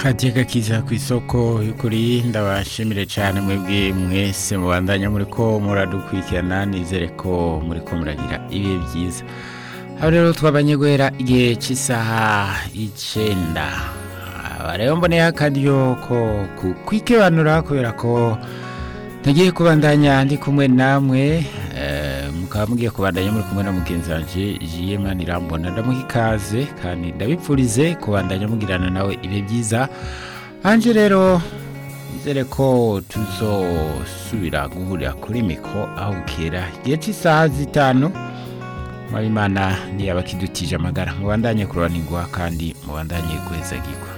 kadiye gakiza ku isoko y'ukuri ndabashimire cyane mwebwe mwese mubandanya muri ko muradukurikirana nizere ko muri ko muragira ibihe byiza aho rero twabanye guhera igihe cy'isaha icyenda aba rero mboneyeho akaryo ko kwikibanura kubera ko ntagiye kubandanya ndi kumwe namwe eh, mukaba mugiye kubandanya muri kumwe na mugenzi wanje jiyema nirambona ndamuha ikaze kandi ndabipfurize kubandanya mugirana nawe ibihe byiza anje rero nizere ko tuzosubira guhurira kuri mikro aho bukera igihe cy'isaha zitanu Imana ntiyaba akidutije amagara mubandanye kurobanirwa kandi mubandanye kwezagirwa